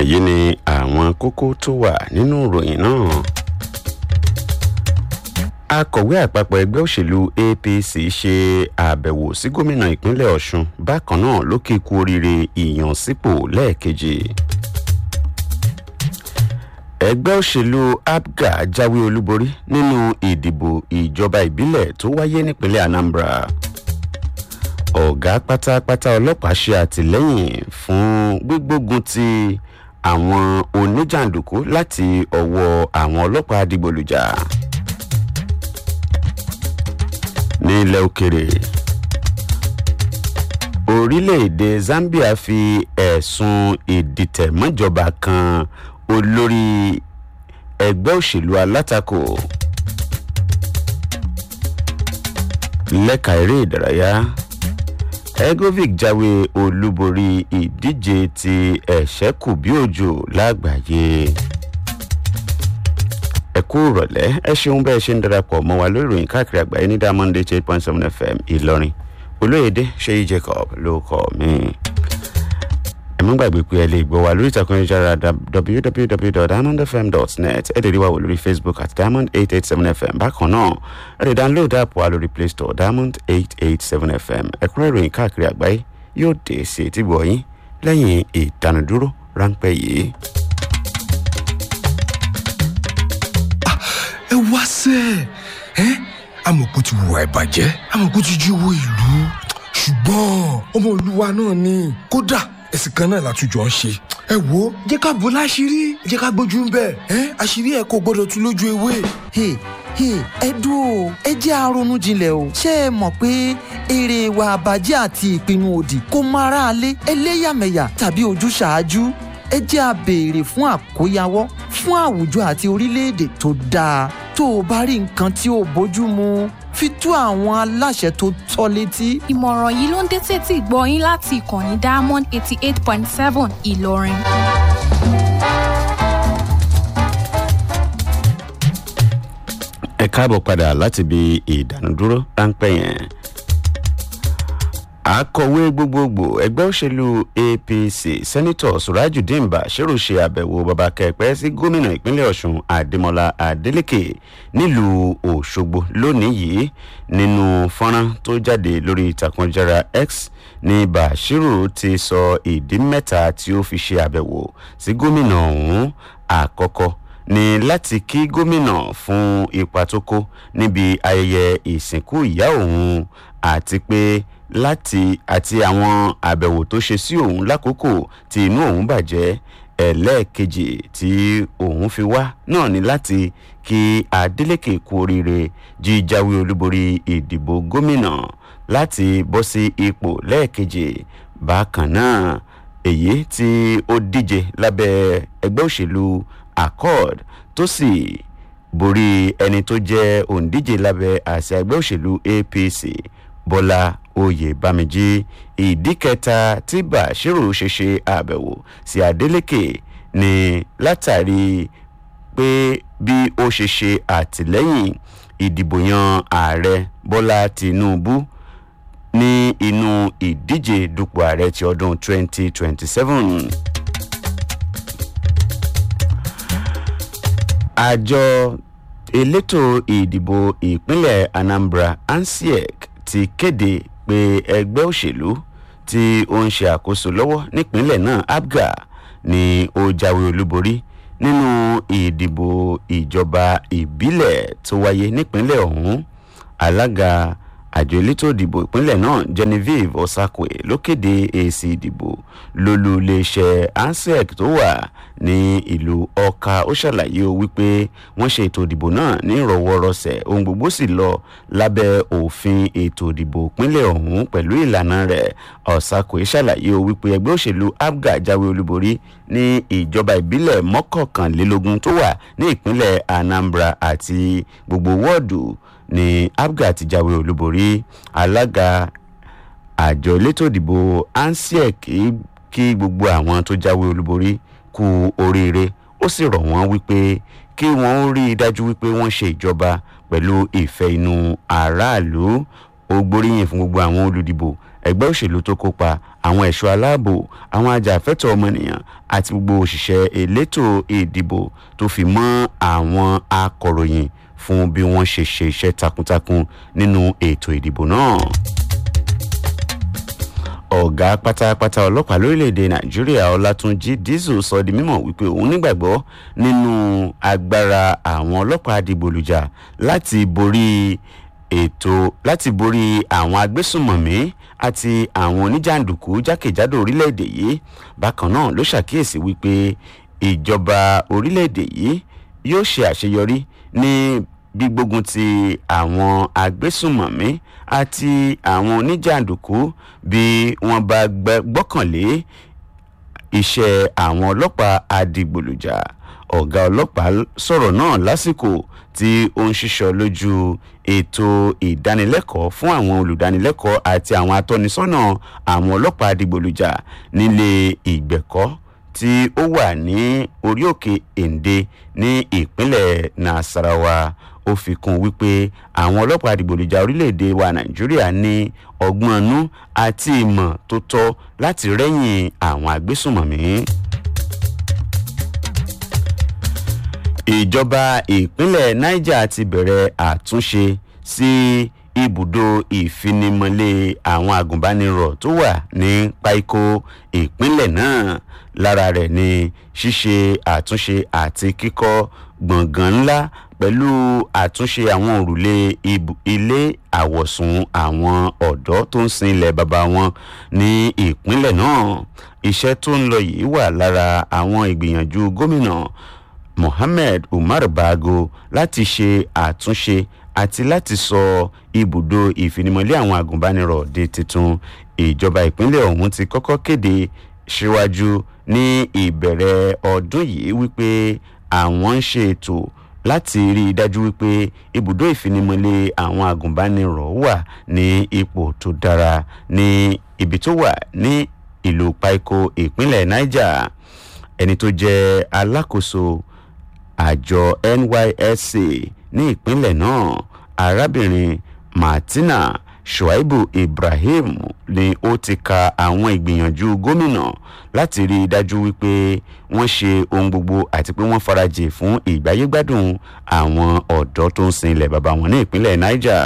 wọ̀nyí ni àwọn kókó tó wà nínú ìròyìn náà. akọ̀wé àpapọ̀ ẹgbẹ́ òṣèlú apc ṣe àbẹ̀wò sí gómìnà ìpínlẹ̀ ọ̀ṣun bákan náà ló kí kú oríire ìyànsípò lẹ́ẹ̀kejì. ẹgbẹ́ òṣèlú apga jáwé olúborí nínú ìdìbò ìjọba ìbílẹ̀ tó wáyé nípínlẹ̀ anambra ọ̀gá pátápátá ọlọ́pàá ṣe àtìlẹ́yìn fún gbígbógun ti àwọn oníjàǹdùkú láti ọwọ́ àwọn ọlọ́pàá dìgbòlùjà. ní ilẹ̀ òkèrè orílẹ̀-èdè zambia fi ẹ̀sùn ìdìtẹ̀mọ́jọba kan olórí ẹgbẹ́ òṣèlú alátakò lẹ́ka eré ìdárayá egovic jáwé olúborí ìdíje ti ẹ̀ṣẹ́kù bí òjò lágbàáyé ẹ kú ìrọ̀lẹ́ ẹ ṣeun bẹ́ẹ̀ ṣe ń darapọ̀ mọ́ wa lórí ìròyìn káàkiri àgbáyé ní diamond eight eight point seven fm ìlọrin olóyèdè ṣéyí jacob ló kọ́ mi. ẹ mú gbàgbé pé ẹ lè gbọ́ wa lórí ìtàkùn ìjára www.diamondfm.net ẹ lè rí wa wò lórí facebook at diamond eight eight seven fm bákan náà ẹ lè download app wa lórí play store diamond eight eight seven fm ẹ̀kúnrẹ́ ìròyìn káàkiri àgbáyé yóò dé sí etí gbọ̀nyìn lẹ́yìn ìdánudúró ráńpẹ́ yìí. ẹ wá sẹ ẹ amọ̀kú ti wùwà ìbàjẹ́ amọ̀kú ti jí owó ìlú ṣùgbọ́n ọmọ olúwa náà ni kódà ẹ̀sìn kan náà látújọ ń ṣe ẹ wo jẹ́ ká bó láṣìírí jẹ́ ká gbójú ń bẹ̀ ẹ́ àṣírí ẹ̀ kò gbọ́dọ̀ tún lójú ewé. Hey, hey, ẹ dúró ẹ jẹ́ àrònú jinlẹ̀ o ṣé ẹ mọ̀ pé èrè ìwà àbàjẹ́ àti ìpinnu òdì kò mọ aráalé ẹlẹ́yàmẹ̀yà tàbí ojúṣàájú ẹ jẹ́ a béèrè fún àkóyawọ́ fún àwùjọ àti orílẹ̀-èdè tó dáa tó o bá rí nǹkan tí ò bójú mu fi tó àwọn aláṣẹ tó tọ́ létí. ìmọ̀ràn yìí ló ń dé tètè gbọ́ yín láti ìkànnì diamond eighty eight point seven ìlọrin. ẹ káàbọ̀ padà láti ibi ìdánudúró ráńpẹ́ yẹn akọ̀wé gbogbogbò ẹgbẹ́ òṣèlú apc sẹ́nitọ̀ surajudeen bashiru ṣe àbẹ̀wò baba kẹpẹ́ sí gómìnà ìpínlẹ̀ ọ̀ṣun adémọlá adélèké nílùú òṣogbo lónìí yìí nínú fọ́nrán tó jáde lórí ìtàkùnjára x ní bashiru ti sọ ìdí mẹ́ta tí ó fi ṣe àbẹ̀wò sí gómìnà ọ̀hún àkọ́kọ́ ní láti kí gómìnà fún ipa tó kó níbi ayẹyẹ ìsìnkú ìyá òun àti pé láti àti àwọn àbẹ̀wò tó ṣe sí òun lákòókò tí inú òun bàjẹ́ ẹlẹ́ẹ̀kejì tí òun fi wá náà ni láti kí adeleke kú oríire jíjáwé olúborí ìdìbò gómìnà láti bọ́ sí ipò lẹ́ẹ̀kejì bákan náà èyí tí ó díje lábẹ́ ẹgbẹ́ òṣèlú accord tó sì borí ẹni tó jẹ́ òǹdíje lábẹ́ àṣà ẹgbẹ́ òṣèlú apc bọ́lá oyè bámijí ìdí kẹta tí bashiru ṣe ṣe àbẹ̀wò sí adeleke ni látàrí pé bí ó ṣe ṣe àtìlẹ́yìn ìdìbò yan ààrẹ bọ́lá tinubu ní inú ìdíje dupò ààrẹ ti ọdún 2027. àjọ elétò ìdìbò ìpínlẹ̀ anambra ansiec ti kéde pé ẹgbẹ́ òṣèlú tí ó ń ṣe àkóso lọ́wọ́ nípínlẹ̀ náà abga ni ó jáwé olúborí nínú ìdìbò ìjọba ìbílẹ̀ tó wáyé nípínlẹ̀ ọ̀hún alága àjọ elétò ìdìbò ìpínlẹ̀ náà genevieve osakwe ló kéde èsì ìdìbò lólú iléeṣẹ́ ansec tó wà ní ìlú ọkà ó ṣàlàyé o wípé wọ́n ṣe ètò ìdìbò náà ní ìrọ̀wọ́rọsẹ̀ ohun gbogbo sì lọ lábẹ́ òfin ètò ìdìbò ìpínlẹ̀ ọ̀hún pẹ̀lú ìlànà rẹ̀ osakwe ṣàlàyé o wípé ẹgbẹ́ òṣèlú abga jáwé olúborí ní ìjọba ìbílẹ̀ mọ́kànlélógún tó wà ní ìpínlẹ̀ anambra àti gbogbo wọ́ọ̀dù ní abga ti jáwé olúborí alága àjọ elétò ìdìbò ansiec kí gbogbo àwọn tó jáwé olúborí kú oríire ó sì rọ̀ wọ́n wípé kí wọ́n rí i dájú wípé wọ́n ṣe ìjọba pẹ̀lú ìfẹ́ inú aráàlú ó gbóríyìn fún gbogbo àwọn olùdìbò ẹgbẹ́ òṣèlú tó kópa àwọn ẹ̀ṣọ́ aláàbò àwọn ajàfẹ́tọ̀ ọmọnìyàn àti gbogbo òṣìṣẹ́ elétò ìdìbò tó fi mọ́ àwọn akọ̀ròyìn fún bí wọ́n ṣe ṣe iṣẹ́ takuntakun nínú ètò ìdìbò náà ọ̀gá pátápátá ọlọ́pàá lórílẹ̀‐èdè nàìjíríà ọlátúnjì dísù sọ di mímọ̀ wípé òun nígbàgbọ́ nínú agbára àwọn ọlọ́pàá dìgbòlùjà láti borí ètò láti borí àwọn agbésùnmọ̀mí àti àwọn oníjàǹdùkú jákèjádò orílẹ̀‐èdè yìí bákan náà ló ṣàkíyèsí wípé ìjọba orílẹ̀‐èdè yìí yóò ṣe àṣeyọrí ní gbígbógun ti àwọn agbésùnmọ̀mí àti àwọn oníjàǹdùkú bí wọ́n bá gbọ́kànlé iṣẹ́ àwọn ọlọ́pàá adigbòlùjà ọ̀gá ọlọ́pàá sọ̀rọ̀ náà lásìkò tí ó ń ṣiṣọ́ lójú ètò ìdánilẹ́kọ̀ọ́ fún àwọn olùdánilẹ́kọ̀ọ́ àti àwọn atọ́nisọ́nà àwọn ọlọ́pàá adigbòlùjà nílé ìgbẹ̀kọ́ tí ó wà ní orí òkè èǹde ní ìpínlẹ̀ nasarawa ó fi kún wípé àwọn ọlọ́pàá àdìgbòlùjà orílẹ̀-èdè wa nàìjíríà ní ọgbọ́n ọnú àti ìmọ̀ tó tọ́ láti rẹ́yìn àwọn agbésùnmọ̀mí. ìjọba ìpínlẹ̀ niger ti bẹ̀rẹ̀ àtúnṣe sí ibùdó ìfinimọ̀lé àwọn agùnbánirọ̀ tó wà ní páíkó ìpínlẹ̀ náà lára rẹ̀ ni ṣíṣe àtúnṣe àti kíkọ́ gbọ̀ngàn ńlá pẹ̀lú àtúnṣe àwọn òrùlé ilé àwọ̀sùn àwọn ọ̀dọ́ tó ń sin ilẹ̀ bàbá wọn ní ìpínlẹ̀ náà iṣẹ́ tó ń lọ yìí wà lára àwọn ìgbìyànjú gómìnà mohammed umar bago láti ṣe àtúnṣe àti láti sọ ibùdó ìfinimọ̀lé àwọn agùnbánirọ̀ di tuntun ìjọba ìpínlẹ̀ ọ̀hún ti kọ́kọ́ kéde síwájú ní ìbẹ̀rẹ̀ ọdún yìí wípé àwọn ń ṣe ètò láti rí i dájú wípé ibùdó ìfinimọ̀lé àwọn agùnbánirọ̀ wà ní ipò tó dára ní ibi tó wà ní ìlú paiko ìpínlẹ̀ niger ẹni tó jẹ́ alákòóso àjọ nysc ní ìpínlẹ̀ náà arábìnrin martina shuaibu ibrahim ni ó ti ka àwọn ìgbìyànjú gómìnà láti rí i dájú wípé wọ́n ṣe ohun gbogbo àti pé wọ́n farajì fún ìgbáyégbádùn àwọn ọ̀dọ́ tó ń sin ilẹ̀ bàbá wọn ní ìpínlẹ̀ niger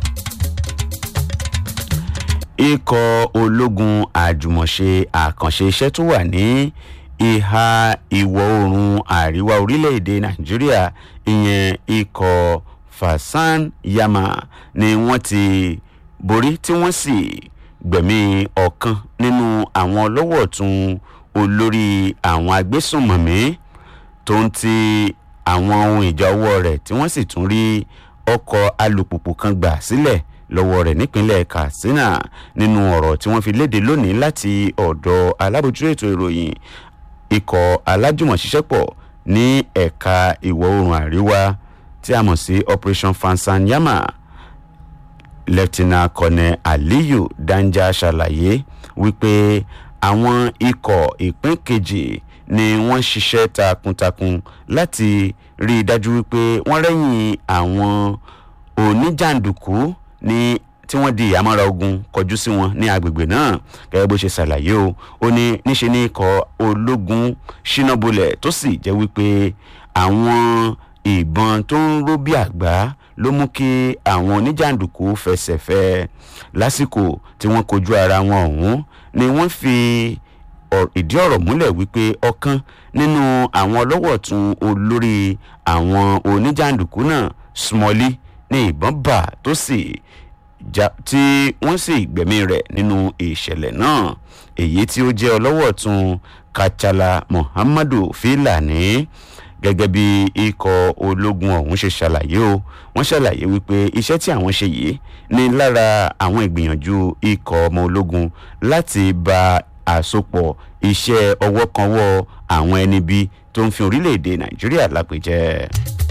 ikọ̀ ológun àjùmọ̀ṣe àkànṣe iṣẹ́ tó wà ní ìhà ìwọ̀ oòrùn àríwá orílẹ̀-èdè nàìjíríà ìyẹn ikọ̀ fasan yama ni wọ́n ti borí tí wọ́n sì gbẹ̀mí ọ̀kan nínú àwọn ọlọ́wọ́ tún olórí àwọn agbésùnmọ̀mí tó ń ti àwọn ohun ìjà ọwọ́ rẹ̀ tí wọ́n sì tún rí ọkọ̀ alùpùpù kan gbà sílẹ̀ lọ́wọ́ rẹ̀ nípínlẹ̀ katsina nínú ọ̀rọ̀ tí wọ́n fi léde lónìí láti ọ̀dọ̀ alábòjútó ètò ìròyìn ikọ̀ alájùmọ̀ṣiṣẹ́pọ̀ ní ẹ̀ka ìwọ̀ oòrùn àríwá tí a mọ̀ sí operation fansanyama lẹ́tínà kọ́nẹ̀ aliyu danja ṣàlàyé wípé àwọn ikọ̀ ìpín kejì ni wọ́n ṣiṣẹ́ takuntakun láti rí i dájú wípé wọ́n rẹ́yìn àwọn oníjàǹdùkú ní tí wọ́n di ìyàmọ́ra ogun kọjú sí wọn ní agbègbè náà gẹ́gẹ́ bó ṣe ṣàlàyé o ó ní níṣe ní ikọ̀ ológun ṣínàbulẹ̀ tó sì jẹ́ wípé àwọn ìbọn tó ń ró bí àgbá ló mú kí àwọn oníjàǹdùkú fẹsẹ̀ fẹ́ lásìkò tí wọ́n kojú ara wọn ọ̀hún ni wọ́n fi ìdí ọ̀rọ̀ múlẹ̀ wípé ọ̀kan nínú àwọn ọlọ́wọ̀ tún olórí àwọn oníjàǹdùkú náà smọ́lí ní ìbọn bà tó sì ja tí wọ́n sì gbẹ̀mí rẹ̀ nínú ìṣẹ̀lẹ̀ náà èyí tí ó jẹ́ ọlọ́wọ̀ tún kachala muhammadu filani gẹ́gẹ́ bí ikọ̀ ológun ọ̀hún ṣe ṣàlàyé o wọ́n ṣàlàyé wípé iṣẹ́ tí àwọn ṣe yìí ní lára àwọn ìgbìyànjú ikọ̀ ọmọ ológun láti ba àsopọ̀ iṣẹ́ ọwọ́ kan wọ́ àwọn ẹni bí tó ń fi orílẹ̀-èdè nàìjíríà lápèjẹ́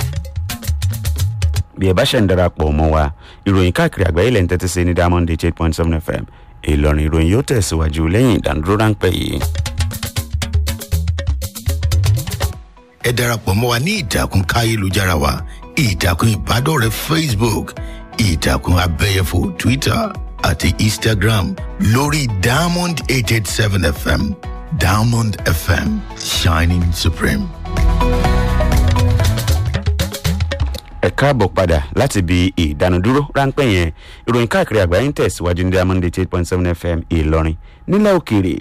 bí ẹ bá ṣẹ̀ ń darapọ̀ mọ́ wa ìròyìn káàkiri àgbáyé lẹ́yìn tẹ́tí sí ní diamond eight point seven fm ìlọrin ìròyìn yóò tẹ̀síwájú lẹ́yìn ìdánudúró ráńpẹ́ yìí. ẹ darapọ̀ mọ́ wa ní ìtàkùn káyélujára wa ìtàkùn ìbádọ́rẹ̀ẹ́ facebook ìtàkùn abẹ́yẹfò twitter àti instagram lórí diamond eight eight seven fm diamond fm shining supreme. ẹ káàbọ̀ padà láti ibi ìdánudúró ráńpẹ́ yẹn ìròyìn káàkiri àgbáyé ń tẹ̀síwájú ní diamond eight point seven fm ìlọrin nílẹ̀ òkèèrè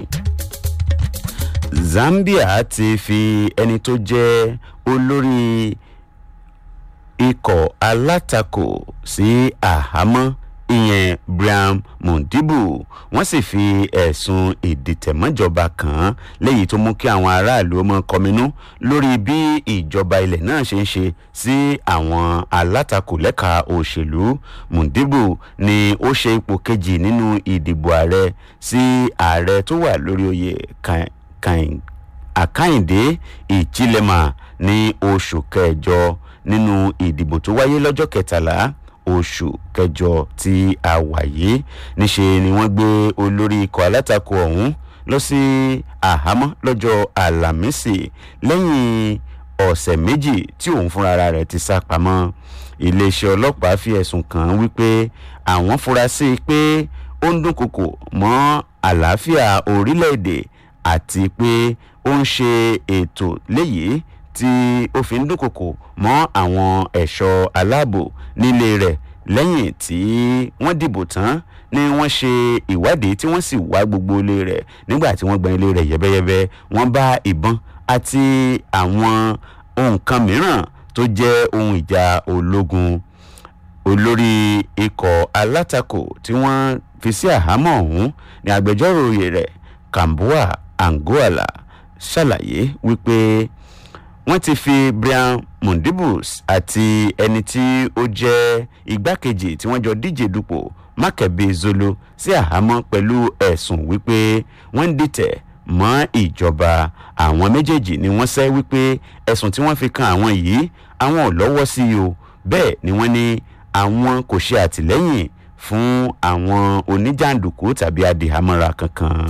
zambia ti fi ẹni tó jẹ́ olórí ikọ̀ alátakò sí àhámọ́ ìyẹn brian mondibu wọ́n sì fi ẹ̀sùn ìdìtẹ̀mọ́jọba kàn án léyìí tó mú kí àwọn aráàlú ọmọ kọminú lórí bí ìjọba ilẹ̀ náà ṣe ń ṣe sí àwọn alátakò lẹ́ka òṣèlú mondibu ni ó ṣe ipò kejì nínú ìdìbò ààrẹ sí ààrẹ tó wà lórí oyè kan àkàìndé ìchilema ní oṣù kẹjọ nínú ìdìbò tó wáyé lọ́jọ́ kẹtàlá oṣù kẹjọ tí a wà yìí níṣe ni wọ́n gbé olórí ikọ̀ alátakò ọ̀hún lọ sí àhámọ́ lọ́jọ́ àlàmísì lẹ́yìn ọ̀sẹ̀ méjì tí òun fúnra rẹ̀ ti sá pamọ́ iléeṣẹ́ ọlọ́pàá fi ẹ̀sùn kàn án wípé àwọn fura sí i pé ó ń dúnkokò mọ́ àlàáfíà orílẹ̀-èdè àti pé ó ń ṣe ètò léyìí tí ó fi ń dúnkokò mọ́ àwọn ẹ̀ṣọ́ aláàbò nílé rẹ̀ lẹ́yìn tí wọ́n dìbò tán ni wọ́n ṣe ìwádìí tí wọ́n sì wá gbogbo ilé rẹ̀ nígbà tí wọ́n gbọ́n ilé rẹ̀ yẹ́bẹ́yẹ́bẹ́ wọ́n bá ìbọn àti àwọn ohun kan mìíràn tó jẹ́ ohun ìjà ológun olórí ikọ̀ alátakò tí wọ́n fi sí àhámọ́ ọ̀hún ní agbẹjọ́rò rẹ̀ kambua angola ṣàlàyé wípé wọ́n ti fi brian mondibus àti ẹni tí ó jẹ́ igbákejì tí wọ́n jọ díje dupò mákẹ́bí zolo sí àhámọ́ pẹ̀lú ẹ̀sùn wípé wọ́n ń dìtẹ̀ mọ́ ìjọba àwọn méjèèjì ni wọ́n sẹ́ wípé ẹ̀sùn tí wọ́n fi kan àwọn yìí àwọn ò lọ́wọ́ sí i o bẹ́ẹ̀ ni wọ́n ní àwọn kò ṣe àtìlẹ́yìn fún àwọn oníjàǹdùkú tàbí adìhámọ́ra kankan.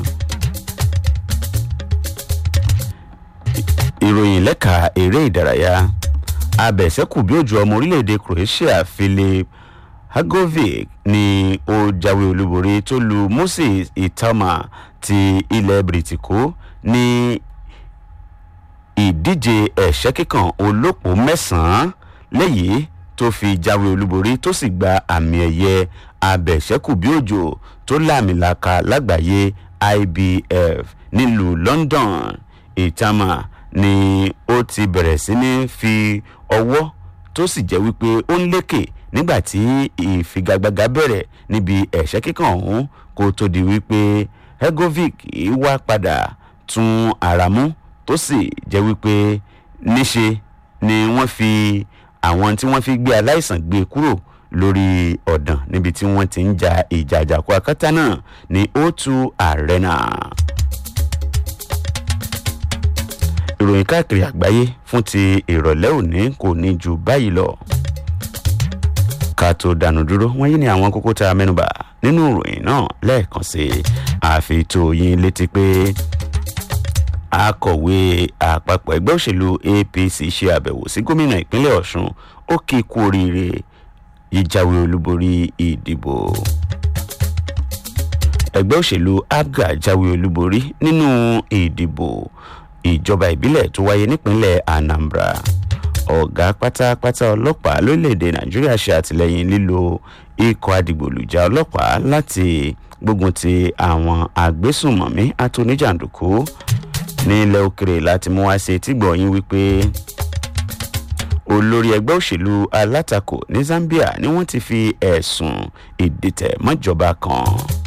ìròyìn lẹ́ka eré ìdárayá abẹ̀sẹ́kù bí òjò ọmọ orílẹ̀-èdè croatia philip hagovic ni ó jáwé olúborí tó lu moses itama ti ilẹ̀ bìrìtìkó ní ìdíje ẹ̀ṣẹ́ kíkan olóòpó mẹ́sàn-án lẹ́yìn tó fi jáwé olúborí tó sì gba àmì ẹ̀yẹ abẹ̀sẹ́kù bí òjò tó láàmìlaka lágbàáyé ibf nílùú london itama ni ó ti bẹ̀rẹ̀ sí ní fi ọwọ́ tó sì jẹ́ wípé ó ń lékè nígbà tí ìfigagbága bẹ̀rẹ̀ níbi ẹ̀ṣẹ́ kíkan ọ̀hún kó tó di wípé hegovic wá padà tún ara mú tó sì jẹ́ wípé níṣe ni wọ́n fi àwọn tí wọ́n fi gbé aláìsàn gbé kúrò lórí ọ̀dàn níbi tí wọ́n ti ń ja ìjà àjàkú akátá náà ní o2 arena. ìròyìn káàkiri àgbáyé fún ti ìrọ̀lẹ́ òní kò ní ju báyìí lọ. ká tó dànù dúró wọ́n yí ni àwọn kókó tá a mẹ́nuba nínú ìròyìn náà lẹ́ẹ̀kan sí i àfi tó yín létí pé akọ̀wé àpapọ̀ ẹgbẹ́ òṣèlú apc ṣe àbẹ̀wò sí gómìnà ìpínlẹ̀ ọ̀ṣun ó kí i kú oríire ìjáwé olúborí ìdìbò ẹgbẹ́ òṣèlú abga jáwé olúborí nínú ìdìbò ìjọba ìbílẹ̀ tó wáyé nípínlẹ̀ anambra ọ̀gá pátápátá ọlọ́pàá lórílẹ̀‐èdè nàìjíríà ṣe àtìlẹ́yìn lílo ikọ̀ adigbòlùjà ọlọ́pàá láti gbógun ti àwọn agbésùnmọ̀mí àtúníjàǹdùkú ní ilẹ̀ òkèrè láti mú wá sí etí gbọ̀nyìn wípé olórí ẹgbẹ́ òṣèlú alátakò ní zambia ni wọ́n ti fi ẹ̀sùn ìdìtẹ̀ mọ́jọba kan.